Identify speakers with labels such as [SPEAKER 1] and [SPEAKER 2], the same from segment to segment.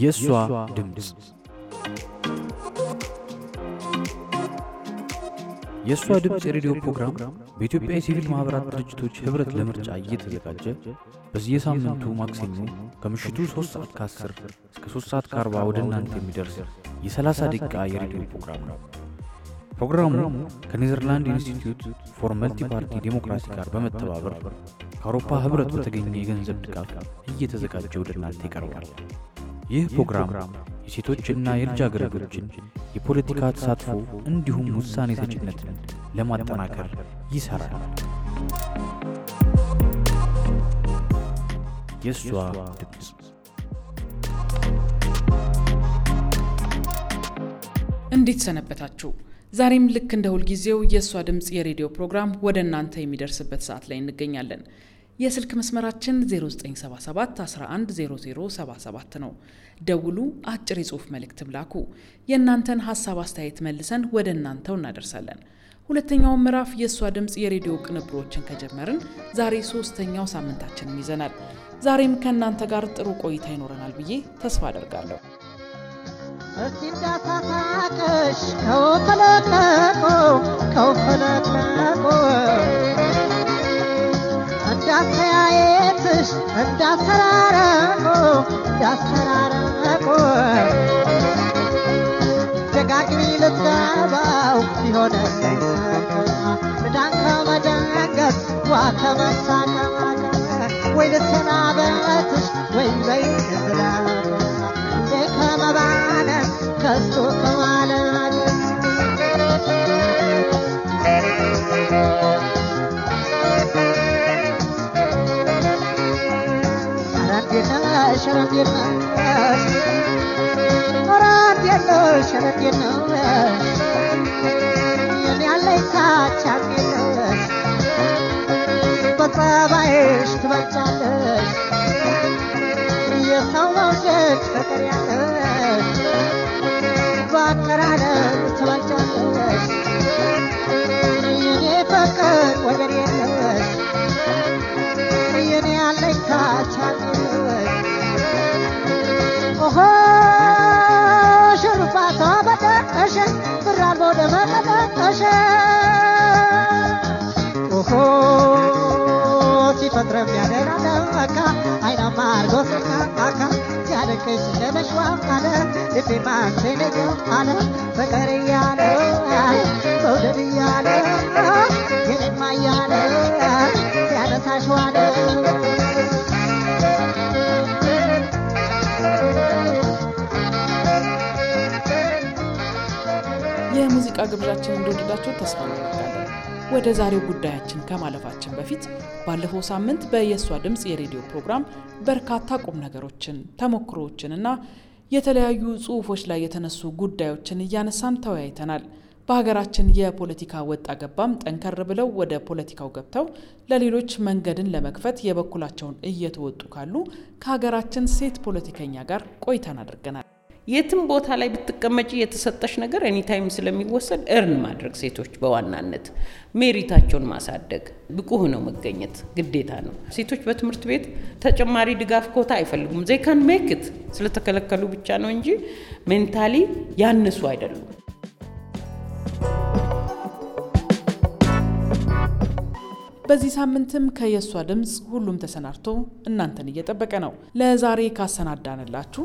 [SPEAKER 1] የእሷ ድምፅ የእሷ ድምፅ የሬዲዮ ፕሮግራም በኢትዮጵያ የሲቪል ማኅበራት ድርጅቶች ኅብረት ለምርጫ እየተዘጋጀ በየሳምንቱ ማክሰኞ ከምሽቱ 3 ሰዓት ከ10 እስከ 3 ሰዓት ከ40 ወደ እናንተ የሚደርስ የ30 ደቂቃ የሬዲዮ ፕሮግራም ነው። ፕሮግራሙ ከኔዘርላንድ ኢንስቲትዩት ፎር መልቲ ፓርቲ ዴሞክራሲ ጋር በመተባበር ከአውሮፓ ኅብረት በተገኘ የገንዘብ ድጋፍ እየተዘጋጀ ወደ እናንተ ይቀርባል። ይህ ፕሮግራም የሴቶችና የልጃገረዶችን የፖለቲካ ተሳትፎ እንዲሁም ውሳኔ ሰጭነትን ለማጠናከር ይሠራል። የእሷ ድምፅ
[SPEAKER 2] እንዴት ሰነበታችሁ? ዛሬም ልክ እንደ ሁልጊዜው የእሷ ድምፅ የሬዲዮ ፕሮግራም ወደ እናንተ የሚደርስበት ሰዓት ላይ እንገኛለን። የስልክ መስመራችን 0977 110077 ነው። ደውሉ፣ አጭር የጽሑፍ መልእክትም ላኩ። የእናንተን ሀሳብ አስተያየት መልሰን ወደ እናንተው እናደርሳለን። ሁለተኛውን ምዕራፍ የእሷ ድምፅ የሬዲዮ ቅንብሮችን ከጀመርን ዛሬ ሶስተኛው ሳምንታችንን ይዘናል። ዛሬም ከእናንተ ጋር ጥሩ ቆይታ ይኖረናል ብዬ ተስፋ አደርጋለሁ።
[SPEAKER 3] እስቲ እንዳሳሳቅሽ ከውፈለቅለቆ ከውፈለቅለቆ እንዳስተያየትሽ እንዳሰራረቆ እንዳሰራረቆ ደጋግሚ ልትገባው ቢሆን ምዳን ከመደንገጥ ዋ ከመሳቀቅ ወይ ልሰናበትሽ ወይ በይ ዝላበ እንዴ ከመባነን ከስቶ ከማለት ረንዴነሽ ረንዴነሽ ረንዴነሽ ረንዴነሽ የኔ ያለኝታች አንዴነሽ በጸባይሽ ትበልጫለሽ የሰው መውደድ ፍቅር ያለሽ በአቀራረብ ትበልጫለሽ የኔ ፍቅር ወገን የለሽ የኔ ያለኝታ ቻለሽ ኦሆ ሽሩባቷ በደቀሽ ብራል ወደ መቀጠቀሽ ኦሆ ሲፈጥረም ያደራለካ አይናማ አርጎ ስናቃካ ሲያደንቀኝ ስለመሽዋ አለ ልቤ ማንቴነኛ አለ ፍቅር እያለ መውደድ እያለ የኔማ እያለ ሲያነሳሽ ዋለ
[SPEAKER 2] የሙዚቃ ግብዣችን እንደወደዳችሁ ተስፋ እናደርጋለን። ወደ ዛሬው ጉዳያችን ከማለፋችን በፊት ባለፈው ሳምንት በየሷ ድምፅ የሬዲዮ ፕሮግራም በርካታ ቁም ነገሮችን፣ ተሞክሮዎችን እና የተለያዩ ጽሁፎች ላይ የተነሱ ጉዳዮችን እያነሳን ተወያይተናል። በሀገራችን የፖለቲካ ወጣ ገባም ጠንከር ብለው ወደ ፖለቲካው ገብተው ለሌሎች መንገድን ለመክፈት የበኩላቸውን እየተወጡ ካሉ ከሀገራችን ሴት ፖለቲከኛ ጋር ቆይታን አድርገናል።
[SPEAKER 4] የትም ቦታ ላይ ብትቀመጪ የተሰጠሽ ነገር ኤኒታይም ስለሚወሰድ እርን ማድረግ ሴቶች በዋናነት ሜሪታቸውን ማሳደግ ብቁ ሆነው መገኘት ግዴታ ነው። ሴቶች በትምህርት ቤት ተጨማሪ ድጋፍ ኮታ አይፈልጉም። ዜካን ሜክት ስለተከለከሉ ብቻ ነው እንጂ ሜንታሊ ያነሱ አይደሉም።
[SPEAKER 2] በዚህ ሳምንትም ከየሷ ድምፅ ሁሉም ተሰናድቶ እናንተን እየጠበቀ ነው። ለዛሬ ካሰናዳንላችሁ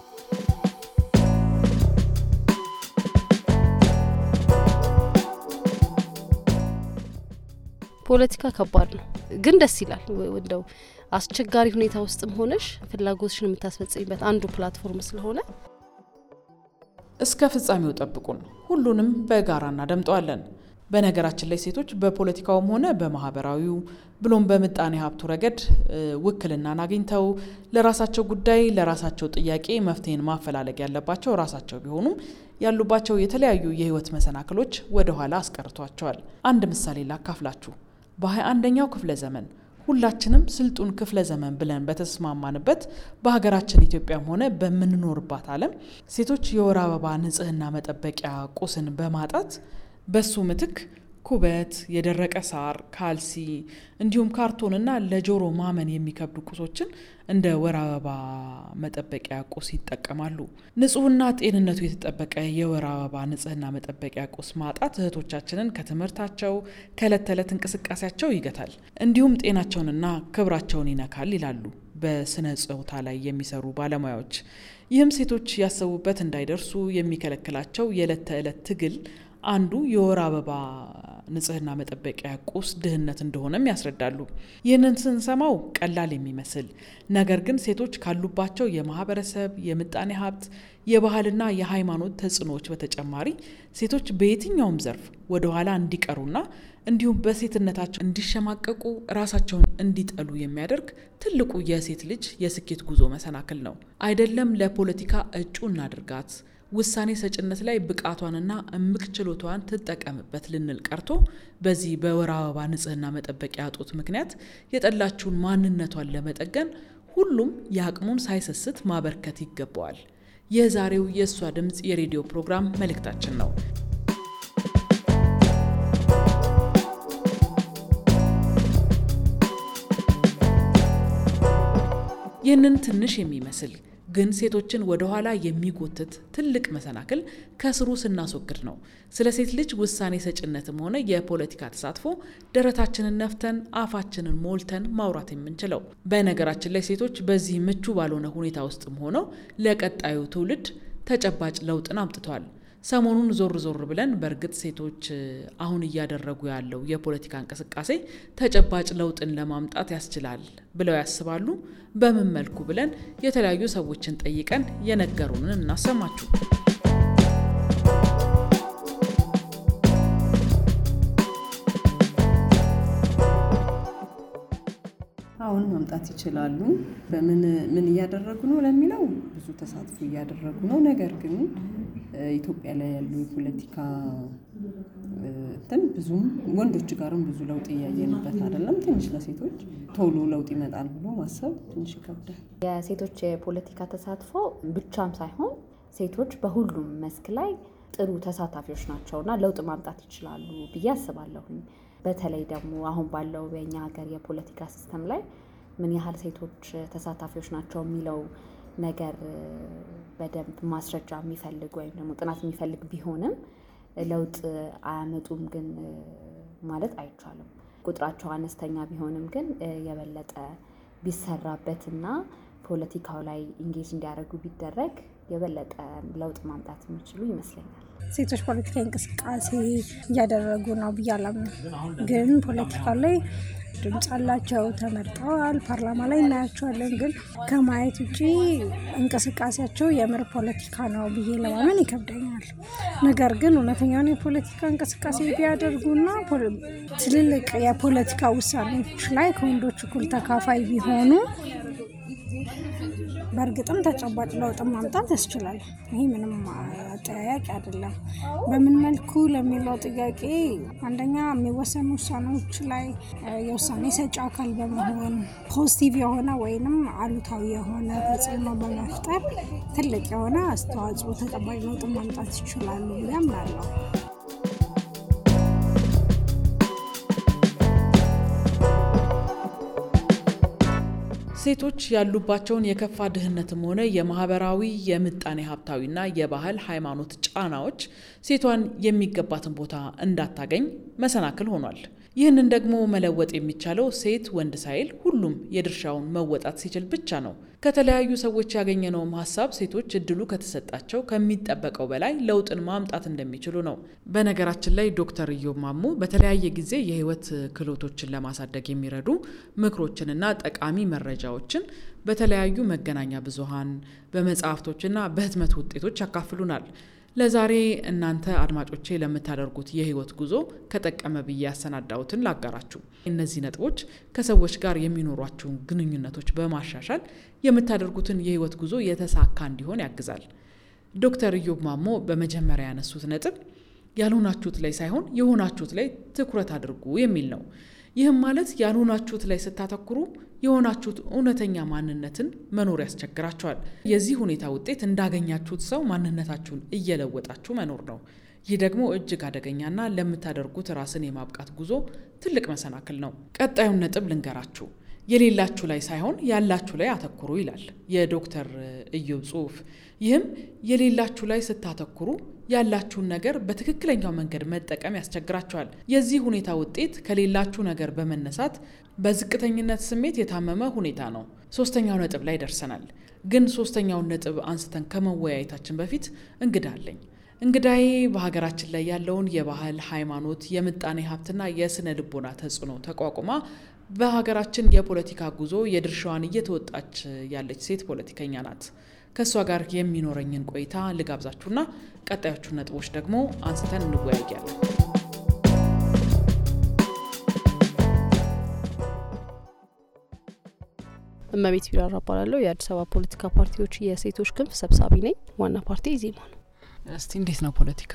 [SPEAKER 5] ፖለቲካ ከባድ ነው፣ ግን ደስ ይላል። እንደው አስቸጋሪ ሁኔታ ውስጥም ሆነሽ ፍላጎትሽን የምታስፈጽሚበት አንዱ ፕላትፎርም ስለሆነ
[SPEAKER 2] እስከ ፍጻሜው ጠብቁን። ሁሉንም በጋራ እናደምጠዋለን። በነገራችን ላይ ሴቶች በፖለቲካውም ሆነ በማህበራዊው ብሎም በምጣኔ ሀብቱ ረገድ ውክልናን አግኝተው ለራሳቸው ጉዳይ ለራሳቸው ጥያቄ መፍትሄን ማፈላለግ ያለባቸው ራሳቸው ቢሆኑም ያሉባቸው የተለያዩ የህይወት መሰናክሎች ወደ ኋላ አስቀርቷቸዋል። አንድ ምሳሌ ላካፍላችሁ። በሀያ አንደኛው ክፍለ ዘመን ሁላችንም ስልጡን ክፍለ ዘመን ብለን በተስማማንበት በሀገራችን ኢትዮጵያም ሆነ በምንኖርባት ዓለም ሴቶች የወር አበባ ንጽህና መጠበቂያ ቁስን በማጣት በሱ ምትክ ኩበት፣ የደረቀ ሳር፣ ካልሲ እንዲሁም ካርቶንና ለጆሮ ማመን የሚከብዱ ቁሶችን እንደ ወር አበባ መጠበቂያ ቁስ ይጠቀማሉ። ንጹህና ጤንነቱ የተጠበቀ የወር አበባ ንጽህና መጠበቂያ ቁስ ማጣት እህቶቻችንን ከትምህርታቸው ከዕለት ተዕለት እንቅስቃሴያቸው ይገታል፣ እንዲሁም ጤናቸውንና ክብራቸውን ይነካል ይላሉ በስነ ጾታ ላይ የሚሰሩ ባለሙያዎች። ይህም ሴቶች ያሰቡበት እንዳይደርሱ የሚከለክላቸው የዕለት ተዕለት ትግል አንዱ የወር አበባ ንጽህና መጠበቂያ ቁስ ድህነት እንደሆነም ያስረዳሉ። ይህንን ስንሰማው ቀላል የሚመስል ነገር ግን ሴቶች ካሉባቸው የማህበረሰብ፣ የምጣኔ ሀብት፣ የባህልና የሃይማኖት ተጽዕኖዎች በተጨማሪ ሴቶች በየትኛውም ዘርፍ ወደኋላ እንዲቀሩና እንዲሁም በሴትነታቸው እንዲሸማቀቁ ራሳቸውን እንዲጠሉ የሚያደርግ ትልቁ የሴት ልጅ የስኬት ጉዞ መሰናክል ነው። አይደለም ለፖለቲካ እጩ እናድርጋት ውሳኔ ሰጭነት ላይ ብቃቷንና እምቅ ችሎቷን ትጠቀምበት ልንል ቀርቶ በዚህ በወር አበባ ንጽህና መጠበቂያ እጦት ምክንያት የጠላችውን ማንነቷን ለመጠገን ሁሉም የአቅሙን ሳይሰስት ማበርከት ይገባዋል። የዛሬው የእሷ ድምፅ የሬዲዮ ፕሮግራም መልእክታችን ነው። ይህንን ትንሽ የሚመስል ግን ሴቶችን ወደ ኋላ የሚጎትት ትልቅ መሰናክል ከስሩ ስናስወግድ ነው ስለ ሴት ልጅ ውሳኔ ሰጭነትም ሆነ የፖለቲካ ተሳትፎ ደረታችንን ነፍተን አፋችንን ሞልተን ማውራት የምንችለው። በነገራችን ላይ ሴቶች በዚህ ምቹ ባልሆነ ሁኔታ ውስጥም ሆነው ለቀጣዩ ትውልድ ተጨባጭ ለውጥን አምጥተዋል። ሰሞኑን ዞር ዞር ብለን በእርግጥ ሴቶች አሁን እያደረጉ ያለው የፖለቲካ እንቅስቃሴ ተጨባጭ ለውጥን ለማምጣት ያስችላል ብለው ያስባሉ? በምን መልኩ ብለን የተለያዩ ሰዎችን ጠይቀን የነገሩንን እናሰማችሁ።
[SPEAKER 6] አሁን ማምጣት ይችላሉ። በምን ምን እያደረጉ ነው ለሚለው ብዙ ተሳትፎ እያደረጉ ነው። ነገር ግን ኢትዮጵያ ላይ ያሉ የፖለቲካ እንትን ብዙም ወንዶች ጋርም ብዙ ለውጥ እያየንበት አይደለም። ትንሽ ለሴቶች ቶሎ ለውጥ ይመጣል ብሎ ማሰብ ትንሽ ይከብዳል።
[SPEAKER 7] የሴቶች የፖለቲካ ተሳትፎ ብቻም ሳይሆን ሴቶች በሁሉም መስክ ላይ ጥሩ ተሳታፊዎች ናቸውና ለውጥ ማምጣት ይችላሉ ብዬ አስባለሁኝ። በተለይ ደግሞ አሁን ባለው በኛ ሀገር የፖለቲካ ሲስተም ላይ ምን ያህል ሴቶች ተሳታፊዎች ናቸው የሚለው ነገር በደንብ ማስረጃ የሚፈልግ ወይም ደግሞ ጥናት የሚፈልግ ቢሆንም ለውጥ አያመጡም ግን ማለት አይቻልም። ቁጥራቸው አነስተኛ ቢሆንም ግን የበለጠ ቢሰራበትና ፖለቲካው ላይ ኢንጌጅ እንዲያደርጉ ቢደረግ የበለጠ ለውጥ ማምጣት የሚችሉ ይመስለኛል።
[SPEAKER 8] ሴቶች ፖለቲካዊ እንቅስቃሴ እያደረጉ ነው ብዬ አላምንም። ግን ፖለቲካ ላይ ድምፅ አላቸው፣ ተመርጠዋል፣ ፓርላማ ላይ እናያቸዋለን። ግን ከማየት ውጭ እንቅስቃሴያቸው የምር ፖለቲካ ነው ብዬ ለማመን ይከብደኛል። ነገር ግን እውነተኛውን የፖለቲካ እንቅስቃሴ ቢያደርጉና ትልልቅ የፖለቲካ ውሳኔዎች ላይ ከወንዶች እኩል ተካፋይ ቢሆኑ በእርግጥም ተጨባጭ ለውጥ ማምጣት ያስችላል። ይህ ምንም አጠያያቂ አይደለም። በምን መልኩ ለሚለው ጥያቄ አንደኛ የሚወሰኑ ውሳኔዎች ላይ የውሳኔ ሰጪ አካል በመሆን ፖዚቲቭ የሆነ ወይንም አሉታዊ የሆነ ተጽዕኖ በመፍጠር ትልቅ የሆነ አስተዋጽኦ ተጨባጭ ለውጥ ማምጣት ይችላሉ ብዬ አምናለሁ።
[SPEAKER 2] ሴቶች ያሉባቸውን የከፋ ድህነትም ሆነ የማህበራዊ የምጣኔ ሀብታዊና የባህል ሃይማኖት ጫናዎች ሴቷን የሚገባትን ቦታ እንዳታገኝ መሰናክል ሆኗል። ይህንን ደግሞ መለወጥ የሚቻለው ሴት ወንድ ሳይል ሁሉም የድርሻውን መወጣት ሲችል ብቻ ነው። ከተለያዩ ሰዎች ያገኘነውም ሀሳብ ሴቶች እድሉ ከተሰጣቸው ከሚጠበቀው በላይ ለውጥን ማምጣት እንደሚችሉ ነው። በነገራችን ላይ ዶክተር ኢዮብ ማሞ በተለያየ ጊዜ የህይወት ክህሎቶችን ለማሳደግ የሚረዱ ምክሮችንና ጠቃሚ መረጃዎችን በተለያዩ መገናኛ ብዙሃን በመጽሐፍቶችና በህትመት ውጤቶች ያካፍሉናል። ለዛሬ እናንተ አድማጮቼ ለምታደርጉት የህይወት ጉዞ ከጠቀመ ብዬ ያሰናዳሁትን ላጋራችሁ። እነዚህ ነጥቦች ከሰዎች ጋር የሚኖሯችሁን ግንኙነቶች በማሻሻል የምታደርጉትን የህይወት ጉዞ የተሳካ እንዲሆን ያግዛል። ዶክተር ኢዮብ ማሞ በመጀመሪያ ያነሱት ነጥብ ያልሆናችሁት ላይ ሳይሆን የሆናችሁት ላይ ትኩረት አድርጉ የሚል ነው። ይህም ማለት ያልሆናችሁት ላይ ስታተኩሩ የሆናችሁት እውነተኛ ማንነትን መኖር ያስቸግራችኋል። የዚህ ሁኔታ ውጤት እንዳገኛችሁት ሰው ማንነታችሁን እየለወጣችሁ መኖር ነው። ይህ ደግሞ እጅግ አደገኛና ለምታደርጉት ራስን የማብቃት ጉዞ ትልቅ መሰናክል ነው። ቀጣዩን ነጥብ ልንገራችሁ። የሌላችሁ ላይ ሳይሆን ያላችሁ ላይ አተኩሩ ይላል የዶክተር እዮብ ጽሁፍ። ይህም የሌላችሁ ላይ ስታተኩሩ ያላችሁን ነገር በትክክለኛው መንገድ መጠቀም ያስቸግራችኋል። የዚህ ሁኔታ ውጤት ከሌላችሁ ነገር በመነሳት በዝቅተኝነት ስሜት የታመመ ሁኔታ ነው። ሶስተኛው ነጥብ ላይ ደርሰናል። ግን ሶስተኛውን ነጥብ አንስተን ከመወያየታችን በፊት እንግዳ አለኝ። እንግዳዬ በሀገራችን ላይ ያለውን የባህል፣ ሃይማኖት፣ የምጣኔ ሀብትና የስነ ልቦና ተጽዕኖ ተቋቁማ በሀገራችን የፖለቲካ ጉዞ የድርሻዋን እየተወጣች ያለች ሴት ፖለቲከኛ ናት። ከእሷ ጋር የሚኖረኝን ቆይታ ልጋብዛችሁና ቀጣዮቹን ነጥቦች ደግሞ አንስተን እንወያያለን።
[SPEAKER 5] እመቤት ቢራራ እባላለሁ። የአዲስ አበባ ፖለቲካ ፓርቲዎች የሴቶች ክንፍ ሰብሳቢ ነኝ። ዋና ፓርቲ ኢዜማ ነው።
[SPEAKER 2] እስቲ እንዴት ነው ፖለቲካ?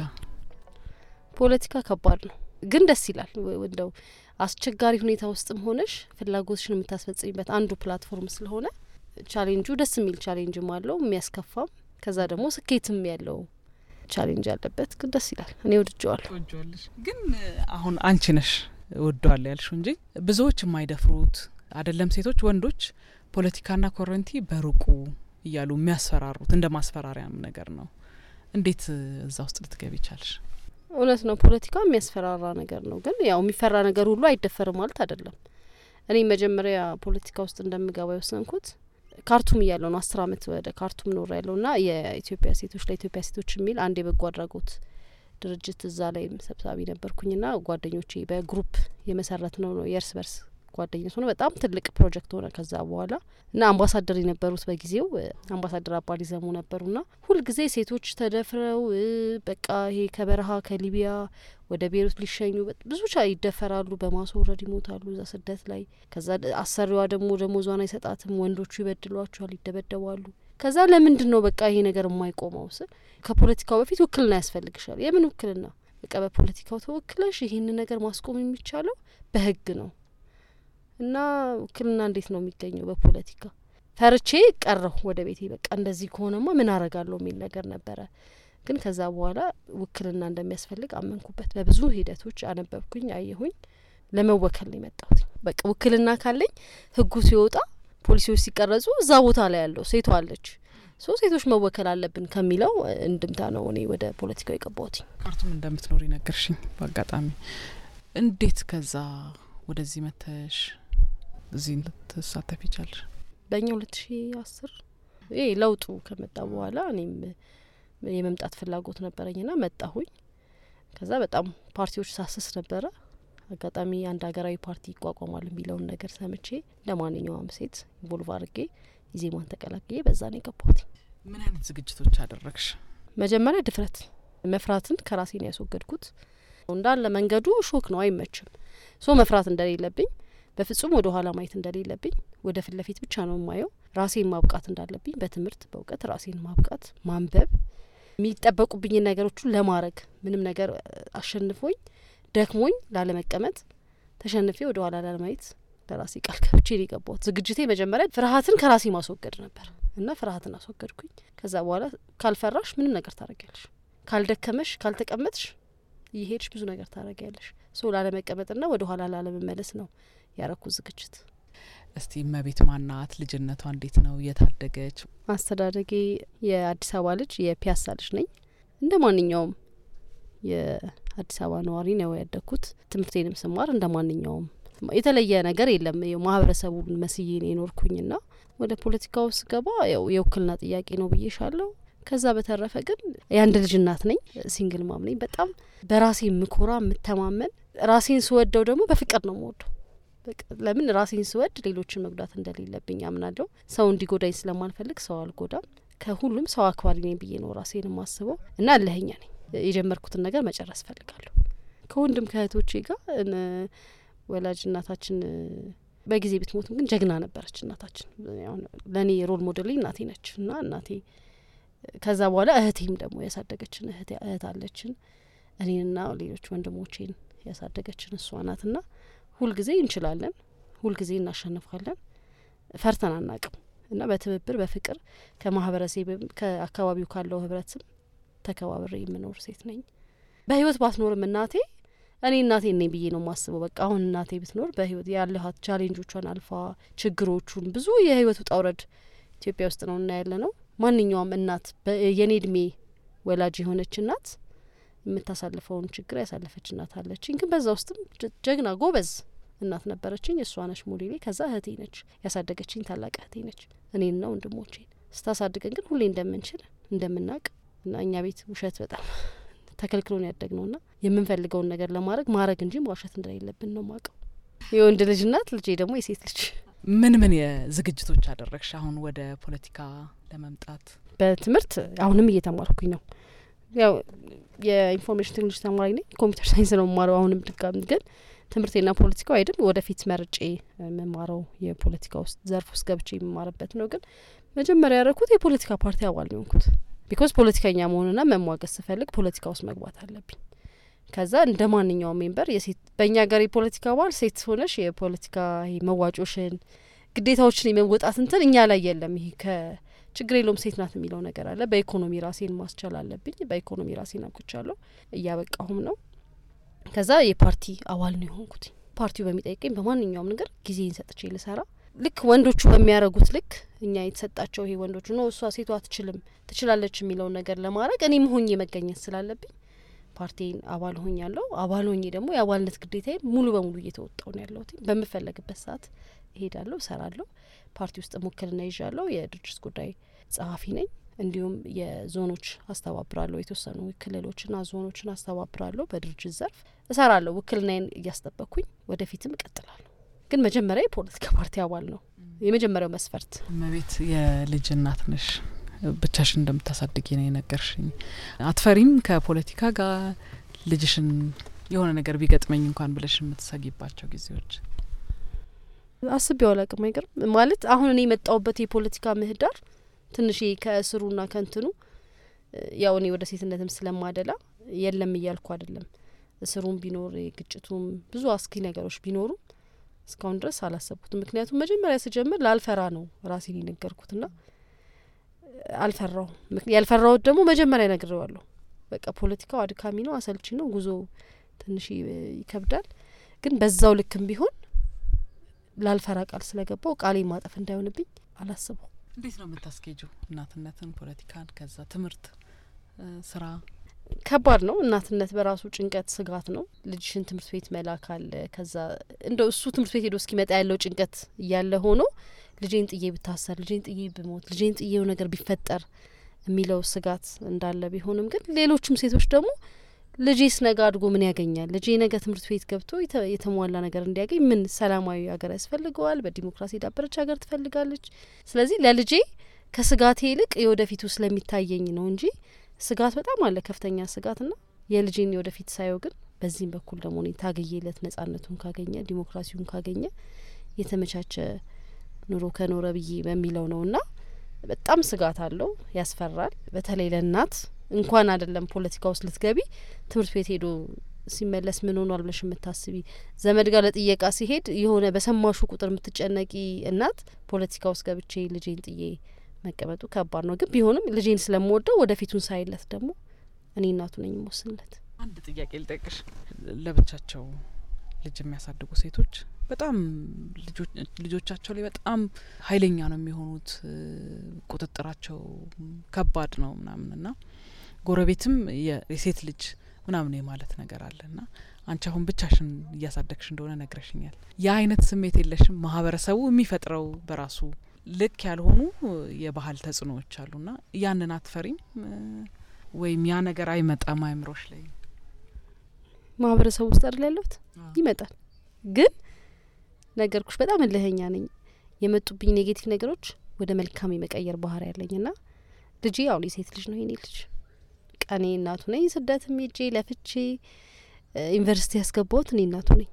[SPEAKER 5] ፖለቲካ ከባድ ነው፣ ግን ደስ ይላል። እንደው አስቸጋሪ ሁኔታ ውስጥም ሆነሽ ፍላጎትሽን የምታስፈጽሚበት አንዱ ፕላትፎርም ስለሆነ ቻሌንጁ ደስ የሚል ቻሌንጅም አለው የሚያስከፋም፣ ከዛ ደግሞ ስኬትም ያለው ቻሌንጅ ያለበት ግን ደስ ይላል። እኔ ወድጀዋለሁ።
[SPEAKER 2] ወደዋለሽ ግን አሁን አንቺ ነሽ ወደዋለ ያልሽው እንጂ ብዙዎች የማይደፍሩት አይደለም ሴቶች፣ ወንዶች ፖለቲካና ኮረንቲ በሩቁ እያሉ የሚያስፈራሩት እንደ ማስፈራሪያም ነገር ነው። እንዴት እዛ ውስጥ ልትገቢ ቻልሽ?
[SPEAKER 5] እውነት ነው፣ ፖለቲካ የሚያስፈራራ ነገር ነው። ግን ያው የሚፈራ ነገር ሁሉ አይደፈርም ማለት አይደለም። እኔ መጀመሪያ ፖለቲካ ውስጥ እንደምገባ የወሰንኩት ካርቱም እያለሁ ነው። አስር አመት ወደ ካርቱም ኖር ያለው ና የኢትዮጵያ ሴቶች ለኢትዮጵያ ሴቶች የሚል አንድ የበጎ አድራጎት ድርጅት እዛ ላይም ሰብሳቢ ነበርኩኝና ጓደኞቼ በግሩፕ የመሰረት ነው ነው የእርስ በርስ ጓደኝነት ሆነ በጣም ትልቅ ፕሮጀክት ሆነ። ከዛ በኋላ እና አምባሳደር የነበሩት በጊዜው አምባሳደር አባዲ ዘሙ ነበሩና ሁልጊዜ ሴቶች ተደፍረው በቃ ይሄ ከበረሃ ከሊቢያ ወደ ቤሩት ሊሸኙ ብዙ ቻ ይደፈራሉ፣ በማስወረድ ይሞታሉ እዛ ስደት ላይ። ከዛ አሰሪዋ ደግሞ ደሞዟን አይሰጣትም፣ ወንዶቹ ይበድሏቸዋል፣ ይደበደባሉ። ከዛ ለምንድን ነው በቃ ይሄ ነገር የማይቆመው ስል ከፖለቲካው በፊት ውክልና ያስፈልግሻል። የምን ውክልና? በቃ በፖለቲካው ተወክለሽ ይህንን ነገር ማስቆም የሚቻለው በህግ ነው እና ውክልና እንዴት ነው የሚገኘው? በፖለቲካ ፈርቼ ቀረሁ ወደ ቤቴ። በቃ እንደዚህ ከሆነማ ምን አረጋለሁ የሚል ነገር ነበረ። ግን ከዛ በኋላ ውክልና እንደሚያስፈልግ አመንኩበት። በብዙ ሂደቶች አነበብኩኝ፣ አየሁኝ። ለመወከል ነው የመጣሁት። በቃ ውክልና ካለኝ ህጉ ሲወጣ ፖሊሲዎች ሲቀረጹ እዛ ቦታ ላይ ያለው ሴቷ አለች ሶ ሴቶች መወከል አለብን ከሚለው እንድምታ ነው እኔ ወደ ፖለቲካው የገባሁት።
[SPEAKER 2] ካርቱም እንደምትኖሪ ነገርሽኝ በአጋጣሚ። እንዴት ከዛ ወደዚህ መተሽ እዚህ ልትሳተፊ ቻልሽ?
[SPEAKER 5] በእኛ ሁለት ሺ አስር ይሄ ለውጡ ከመጣ በኋላ እኔም የመምጣት ፍላጎት ነበረኝና መጣሁኝ። ከዛ በጣም ፓርቲዎች ሳስስ ነበረ። አጋጣሚ አንድ ሀገራዊ ፓርቲ ይቋቋማል የሚለውን ነገር ሰምቼ እንደ ማንኛውም ሴት ኢንቮልቭ አድርጌ ኢዜማን ተቀላቅዬ በዛ ነው የገባሁት።
[SPEAKER 2] ምን አይነት ዝግጅቶች አደረግሽ?
[SPEAKER 5] መጀመሪያ ድፍረት፣ መፍራትን ከራሴ ነው ያስወገድኩት። እንዳለ መንገዱ ሾክ ነው፣ አይመችም። ሶ መፍራት እንደሌለብኝ በፍጹም ወደ ኋላ ማየት እንደሌለብኝ ወደ ፊት ለፊት ብቻ ነው የማየው። ራሴን ማብቃት እንዳለብኝ በትምህርት በእውቀት ራሴን ማብቃት፣ ማንበብ፣ የሚጠበቁብኝን ነገሮችን ለማድረግ ምንም ነገር አሸንፎኝ ደክሞኝ ላለመቀመጥ ተሸንፌ ወደ ኋላ ላለማየት ለራሴ ቃል ገብቼ ነው የገባሁት። ዝግጅቴ መጀመሪያ ፍርሀትን ከራሴ ማስወገድ ነበር እና ፍርሀትን አስወገድኩኝ። ከዛ በኋላ ካልፈራሽ ምንም ነገር ታደርጊያለሽ፣ ካልደከመሽ፣ ካልተቀመጥሽ እየሄድሽ ብዙ ነገር ታደርጊያለሽ። ሶ ላለመቀመጥና ወደ ኋላ ላለመመለስ ነው ያረኩት ዝግጅት።
[SPEAKER 2] እስቲ እመቤት ማናት? ልጅነቷ እንዴት ነው? የታደገች?
[SPEAKER 5] አስተዳደጌ የአዲስ አበባ ልጅ የፒያሳ ልጅ ነኝ። እንደ ማንኛውም የአዲስ አበባ ነዋሪ ነው ያደግኩት። ትምህርቴንም ስማር እንደ ማንኛውም የተለየ ነገር የለም። ማህበረሰቡን መስዬ ነው የኖርኩኝና ወደ ፖለቲካው ስገባ ያው የውክልና ጥያቄ ነው ብዬሻለሁ። ከዛ በተረፈ ግን የአንድ ልጅ እናት ነኝ። ሲንግል ማም ነኝ። በጣም በራሴ የምኮራ የምተማመን፣ ራሴን ስወደው ደግሞ በፍቅር ነው የምወደው። ለምን ራሴን ስወድ ሌሎችን መጉዳት እንደሌለብኝ አምናለሁ። ሰው እንዲጎዳኝ ስለማልፈልግ ሰው አልጎዳም። ከሁሉም ሰው አክባሪ ነኝ ብዬ ነው ራሴን የማስበው እና እልህኛ ነኝ። የጀመርኩትን ነገር መጨረስ ፈልጋለሁ። ከወንድም ከእህቶቼ ጋር ወላጅ እናታችን በጊዜ ብትሞትም ግን ጀግና ነበረች እናታችን። ለእኔ ሮል ሞዴል እናቴ ነች እና እናቴ ከዛ በኋላ እህቴም ደግሞ ያሳደገችን እህት አለችን እኔንና ሌሎች ወንድሞቼን ያሳደገችን እሷ ናት ና ሁልጊዜ እንችላለን፣ ሁልጊዜ እናሸንፋለን፣ ፈርተን አናቅም እና በትብብር በፍቅር ከማህበረሰብም ከአካባቢው ካለው ህብረትም ተከባብሬ የምኖር ሴት ነኝ። በህይወት ባትኖርም እናቴ እኔ እናቴ ነኝ ብዬ ነው የማስበው። በቃ አሁን እናቴ ብትኖር በህይወት ያለሀት ቻሌንጆቿን አልፋ ችግሮቹን ብዙ የህይወት ውጣ ውረድ ኢትዮጵያ ውስጥ ነው እና ያለ ነው። ማንኛውም እናት የኔ እድሜ ወላጅ የሆነች እናት የምታሳልፈውን ችግር ያሳለፈች እናት አለችኝ። ግን በዛ ውስጥም ጀግና ጎበዝ እናት ነበረችኝ። እሷ ነች ሞዴሌ። ከዛ እህቴ ነች ያሳደገችኝ፣ ታላቅ እህቴ ነች። እኔንና ወንድሞቼን ስታሳድገን ግን ሁሌ እንደምንችል እንደምናውቅ እና እኛ ቤት ውሸት በጣም ተከልክሎን ያደግ ነው ና የምንፈልገውን ነገር ለማድረግ ማድረግ እንጂ መዋሸት እንደሌለብን ነው ማቀው። የወንድ ልጅ እናት፣ ልጄ ደግሞ የሴት ልጅ።
[SPEAKER 2] ምን ምን የዝግጅቶች አደረግሽ አሁን ወደ ፖለቲካ ለመምጣት?
[SPEAKER 5] በትምህርት አሁንም እየተማርኩኝ ነው። ያው የኢንፎርሜሽን ቴክኖሎጂ ተማሪ ነኝ። ኮምፒውተር ሳይንስ ነው የምማረው አሁንም ድጋሚ ግን ትምህርቴና ፖለቲካው አይደል ወደፊት መርጬ የምማረው የፖለቲካ ውስጥ ዘርፍ ውስጥ ገብቼ የምማርበት ነው። ግን መጀመሪያ ያደረኩት የፖለቲካ ፓርቲ አባል ነው የሆንኩት። ቢኮዝ ፖለቲከኛ መሆንና መሟገት ስፈልግ ፖለቲካ ውስጥ መግባት አለብኝ። ከዛ እንደ ማንኛውም ሜምበር የሴት በእኛ ሀገር የፖለቲካ አባል ሴት ሆነሽ የፖለቲካ መዋጮሽን ግዴታዎችን የመወጣት እንትን እኛ ላይ የለም። ይሄ ከችግር የለውም ሴት ናት የሚለው ነገር አለ። በኢኮኖሚ ራሴን ማስቻል አለብኝ። በኢኮኖሚ ራሴን አብቅቻለሁ፣ እያበቃሁም ነው። ከዛ የፓርቲ አባል ነው የሆንኩት። ፓርቲው በሚጠይቀኝ በማንኛውም ነገር ጊዜን ሰጥቼ ልሰራ ልክ ወንዶቹ በሚያደርጉት ልክ እኛ የተሰጣቸው ይሄ ወንዶቹ ነው እሷ ሴቷ አትችልም ትችላለች የሚለውን ነገር ለማድረግ እኔም ሆኜ መገኘት ስላለብኝ ፓርቲን አባል ሆኝ ያለው አባል ሆኜ ደግሞ የአባልነት ግዴታዬን ሙሉ በሙሉ እየተወጣው ነው ያለሁት። በምፈለግበት ሰዓት እሄዳለሁ፣ እሰራለሁ። ፓርቲ ውስጥ ውክልና ይዣለሁ። የድርጅት ጉዳይ ጸሐፊ ነኝ። እንዲሁም የዞኖች አስተባብራለሁ። የተወሰኑ ክልሎችና ዞኖችን አስተባብራለሁ። በድርጅት ዘርፍ እሰራለሁ። ውክልናዬን እያስጠበቅኩኝ ወደፊትም እቀጥላለሁ። ግን መጀመሪያ የፖለቲካ ፓርቲ አባል ነው የመጀመሪያው መስፈርት።
[SPEAKER 2] እመቤት የልጅ እናት ነሽ፣ ብቻሽን እንደምታሳድጊ ነው የነገርሽኝ። አትፈሪም? ከፖለቲካ ጋር ልጅሽን የሆነ ነገር ቢገጥመኝ እንኳን ብለሽ የምትሰጊባቸው ጊዜዎች?
[SPEAKER 5] አስቤው አላቅም። አይገርም ማለት አሁን እኔ የመጣውበት የፖለቲካ ምህዳር ትንሽ ከእስሩና ከእንትኑ ያው እኔ ወደ ሴትነትም ስለማደላ የለም እያልኩ አይደለም። እስሩም ቢኖር ግጭቱም ብዙ አስኪ ነገሮች ቢኖሩም እስካሁን ድረስ አላሰብኩትም። ምክንያቱም መጀመሪያ ስጀምር ላልፈራ ነው ራሴን የነገርኩትና አልፈራውም። ያልፈራሁት ደግሞ መጀመሪያ ነግሬዋለሁ። በቃ ፖለቲካው አድካሚ ነው፣ አሰልቺ ነው፣ ጉዞ ትንሽ ይከብዳል። ግን በዛው ልክም ቢሆን ላልፈራ ቃል ስለገባው ቃሌ ማጠፍ እንዳይሆንብኝ አላስበው።
[SPEAKER 2] እንዴት ነው የምታስኬጁ እናትነትን፣ ፖለቲካን፣ ከዛ ትምህርት፣ ስራ?
[SPEAKER 5] ከባድ ነው። እናትነት በራሱ ጭንቀት፣ ስጋት ነው። ልጅሽን ትምህርት ቤት መላክ አለ። ከዛ እንደው እሱ ትምህርት ቤት ሄዶ እስኪመጣ ያለው ጭንቀት እያለ ሆኖ ልጄን ጥዬ ብታሰር፣ ልጄን ጥዬ ብሞት፣ ልጄን ጥዬው ነገር ቢፈጠር የሚለው ስጋት እንዳለ ቢሆንም ግን ሌሎችም ሴቶች ደግሞ ልጄስ ነገ አድጎ ምን ያገኛል? ልጄ ነገ ትምህርት ቤት ገብቶ የተሟላ ነገር እንዲያገኝ ምን ሰላማዊ ሀገር ያስፈልገዋል? በዲሞክራሲ የዳበረች ሀገር ትፈልጋለች። ስለዚህ ለልጄ ከስጋቴ ይልቅ የወደፊቱ ስለሚታየኝ ነው እንጂ ስጋት በጣም አለ፣ ከፍተኛ ስጋትና የልጄን የወደፊት ሳየው ግን በዚህም በኩል ደግሞ እኔ ታግዬለት ነጻነቱን ካገኘ ዲሞክራሲውን ካገኘ የተመቻቸ ኑሮ ከኖረ ብዬ በሚለው ነው እና በጣም ስጋት አለው፣ ያስፈራል። በተለይ ለእናት እንኳን አይደለም ፖለቲካ ውስጥ ልትገቢ ትምህርት ቤት ሄዶ ሲመለስ ምን ሆኗል ብለሽ የምታስቢ ዘመድ ጋር ለጥየቃ ሲሄድ የሆነ በሰማሹ ቁጥር የምትጨነቂ እናት ፖለቲካ ውስጥ ገብቼ ልጄን ጥዬ መቀመጡ ከባድ ነው። ግን ቢሆንም ልጄን ስለምወደው ወደፊቱን ሳይለት ደግሞ እኔ እናቱ ነኝ የምወስንለት።
[SPEAKER 2] አንድ ጥያቄ ልጠይቅሽ። ለብቻቸው ልጅ የሚያሳድጉ ሴቶች በጣም ልጆቻቸው ላይ በጣም ኃይለኛ ነው የሚሆኑት። ቁጥጥራቸው ከባድ ነው ምናምን እና ጎረቤትም የሴት ልጅ ምናምን የማለት ነገር አለ እና አንቺ አሁን ብቻሽን እያሳደግሽ እንደሆነ ነግረሽኛል። ያ አይነት ስሜት የለሽም? ማህበረሰቡ የሚፈጥረው በራሱ ልክ ያልሆኑ የባህል ተጽዕኖዎች አሉና ያንን አትፈሪም? ወይም ያ ነገር አይመጣም አይምሮሽ ላይ?
[SPEAKER 5] ማህበረሰቡ ውስጥ አይደል ያለሁት? ይመጣል ግን ነገርኩሽ በጣም እልህኛ ነኝ። የመጡብኝ ኔጌቲቭ ነገሮች ወደ መልካም የመቀየር ባህሪ ያለኝ ና ልጄ አሁን የሴት ልጅ ነው የኔ ልጅ ቀኔ እናቱ ነኝ። ስደትም ሄጄ ለፍቼ ዩኒቨርሲቲ ያስገባሁት እኔ እናቱ ነኝ።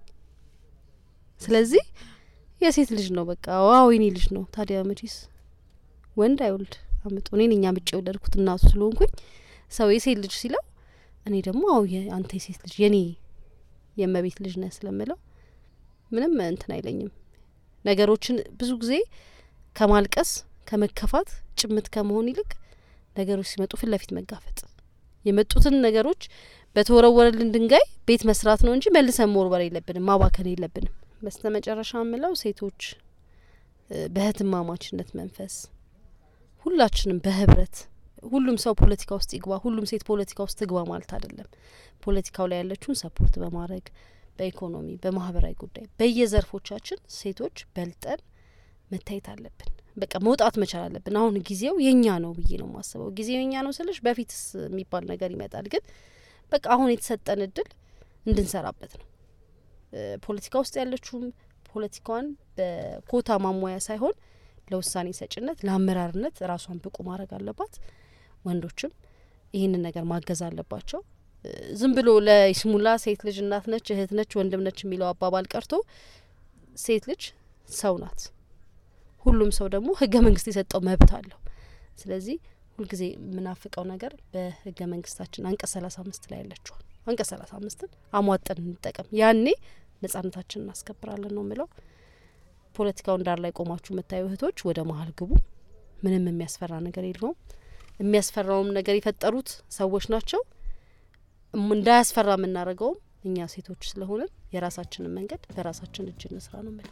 [SPEAKER 5] ስለዚህ የሴት ልጅ ነው በቃ ዋው የኔ ልጅ ነው። ታዲያ መቼስ ወንድ አይወልድ አምጦ እኔን እኛ ምጭ የወለድኩት እናቱ ስለሆንኩኝ ሰው የሴት ልጅ ሲለው እኔ ደግሞ አው አንተ የሴት ልጅ የኔ የእመቤት ልጅ ነህ ስለምለው ምንም እንትን አይለኝም። ነገሮችን ብዙ ጊዜ ከማልቀስ ከመከፋት ጭምት ከመሆን ይልቅ ነገሮች ሲመጡ ፊት ለፊት መጋፈጥ የመጡትን ነገሮች በተወረወረልን ድንጋይ ቤት መስራት ነው እንጂ መልሰን መወርወር የለብንም፣ ማባከን የለብንም። በስተ መጨረሻ የምለው ሴቶች በእህትማማችነት መንፈስ ሁላችንም በህብረት ሁሉም ሰው ፖለቲካ ውስጥ ይግባ፣ ሁሉም ሴት ፖለቲካ ውስጥ ትግባ ማለት አይደለም። ፖለቲካው ላይ ያለችውን ሰፖርት በማድረግ በኢኮኖሚ፣ በማህበራዊ ጉዳይ በየዘርፎቻችን ሴቶች በልጠን መታየት አለብን። በቃ መውጣት መቻል አለብን። አሁን ጊዜው የኛ ነው ብዬ ነው የማስበው። ጊዜው የኛ ነው ስልሽ በፊትስ የሚባል ነገር ይመጣል፣ ግን በቃ አሁን የተሰጠን እድል እንድንሰራበት ነው። ፖለቲካ ውስጥ ያለችውም ፖለቲካዋን በኮታ ማሟያ ሳይሆን ለውሳኔ ሰጭነት፣ ለአመራርነት ራሷን ብቁ ማድረግ አለባት። ወንዶችም ይህንን ነገር ማገዝ አለባቸው። ዝም ብሎ ለይስሙላ ሴት ልጅ እናት ነች፣ እህት ነች፣ ወንድም ነች የሚለው አባባል ቀርቶ ሴት ልጅ ሰው ናት። ሁሉም ሰው ደግሞ ህገ መንግስት የሰጠው መብት አለው። ስለዚህ ሁልጊዜ የምናፍቀው ነገር በህገ መንግስታችን አንቀጽ ሰላሳ አምስት ላይ ያለችዋል አንቀጽ ሰላሳ አምስትን አሟጠን እንጠቀም። ያኔ ነጻነታችን እናስከብራለን ነው ምለው። ፖለቲካውን ዳር ላይ ቆማችሁ የምታዩ እህቶች ወደ መሀል ግቡ። ምንም የሚያስፈራ ነገር የለውም። የሚያስፈራውም ነገር የፈጠሩት ሰዎች ናቸው። እንዳያስፈራ የምናደርገውም እኛ ሴቶች ስለሆንን የራሳችንን መንገድ በራሳችን እጅ እንስራ ነው ምለው።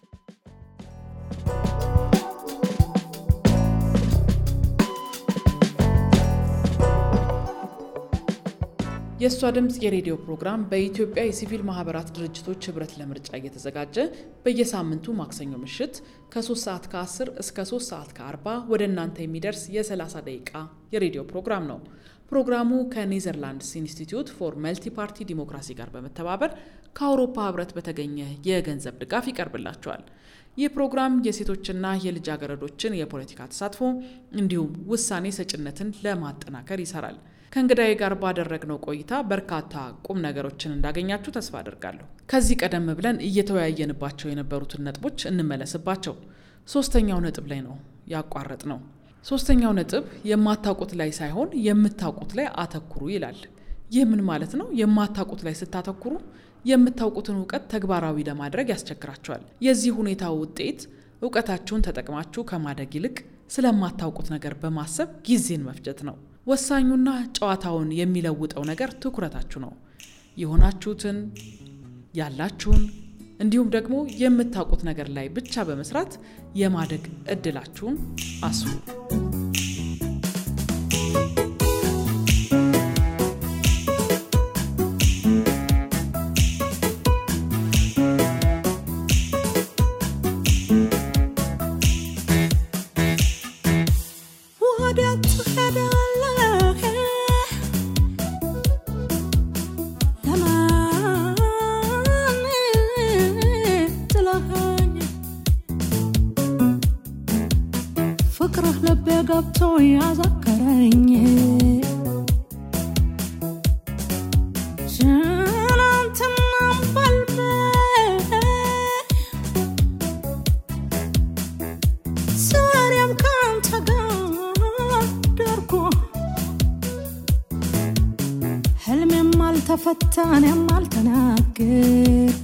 [SPEAKER 2] የእሷ ድምፅ የሬዲዮ ፕሮግራም በኢትዮጵያ የሲቪል ማህበራት ድርጅቶች ህብረት ለምርጫ እየተዘጋጀ በየሳምንቱ ማክሰኞ ምሽት ከ3 ሰዓት ከ10 እስከ 3 ሰዓት ከ40 ወደ እናንተ የሚደርስ የ30 ደቂቃ የሬዲዮ ፕሮግራም ነው። ፕሮግራሙ ከኔዘርላንድስ ኢንስቲትዩት ፎር መልቲ ፓርቲ ዲሞክራሲ ጋር በመተባበር ከአውሮፓ ህብረት በተገኘ የገንዘብ ድጋፍ ይቀርብላቸዋል። ይህ ፕሮግራም የሴቶችና የልጃገረዶችን የፖለቲካ ተሳትፎ እንዲሁም ውሳኔ ሰጭነትን ለማጠናከር ይሰራል። ከእንግዳዬ ጋር ባደረግነው ቆይታ በርካታ ቁም ነገሮችን እንዳገኛችሁ ተስፋ አድርጋለሁ። ከዚህ ቀደም ብለን እየተወያየንባቸው የነበሩትን ነጥቦች እንመለስባቸው። ሶስተኛው ነጥብ ላይ ነው ያቋረጥ ነው። ሶስተኛው ነጥብ የማታውቁት ላይ ሳይሆን የምታውቁት ላይ አተኩሩ ይላል። ይህ ምን ማለት ነው? የማታውቁት ላይ ስታተኩሩ የምታውቁትን እውቀት ተግባራዊ ለማድረግ ያስቸግራቸዋል። የዚህ ሁኔታ ውጤት እውቀታችሁን ተጠቅማችሁ ከማደግ ይልቅ ስለማታውቁት ነገር በማሰብ ጊዜን መፍጀት ነው። ወሳኙና ጨዋታውን የሚለውጠው ነገር ትኩረታችሁ ነው። የሆናችሁትን፣ ያላችሁን እንዲሁም ደግሞ የምታውቁት ነገር ላይ ብቻ በመስራት የማደግ እድላችሁን አስቡ።
[SPEAKER 9] ፍቅርህ ልቤ ገብቶ ያዘከረኝ ትናንትናም በልቤ ዛሬም ካንተ ጋር ደርጎ ህልሜም አልተፈታ እኔም አልተናገርኩ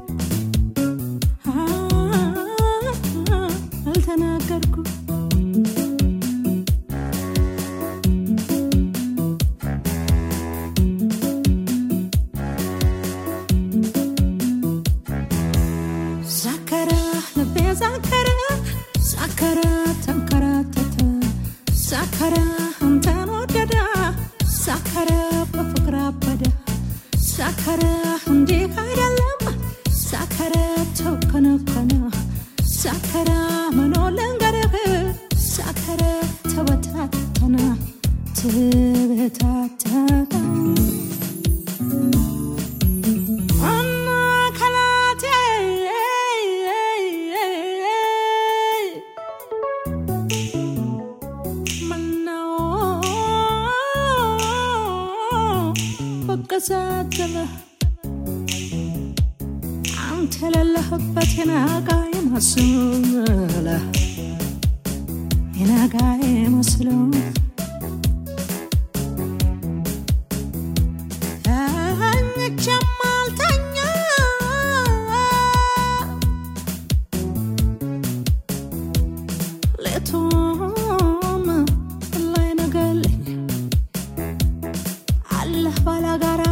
[SPEAKER 9] አልተናገርኩ ዛከረ ልቤ ዛከረ ዛከረ ተንከራተተ ዛከረ አንተን ወደደ ዛከረ በፍቅር አበደ ዛከረ እንዲህ አይደለም ዛከረ ተከነከነ ዛከረ ምኖ ልንገርህ ዛከረ ተበታተነ ተበታተነ አና ከላቴ ምነው በቀሳተለ አንተ የሌለህበት የናጋ የመስለ የናጋ የመስለው ተኝቼም አልተኛ ሌቱም ላይ ነገለኝ አለህ ባላጋራ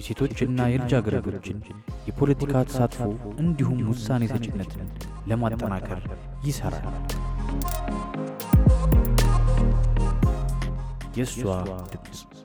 [SPEAKER 1] የሴቶችና የልጃገረዶችን የፖለቲካ ተሳትፎ እንዲሁም ውሳኔ ሰጭነትን ለማጠናከር ይሠራል። የእሷ ድምፅ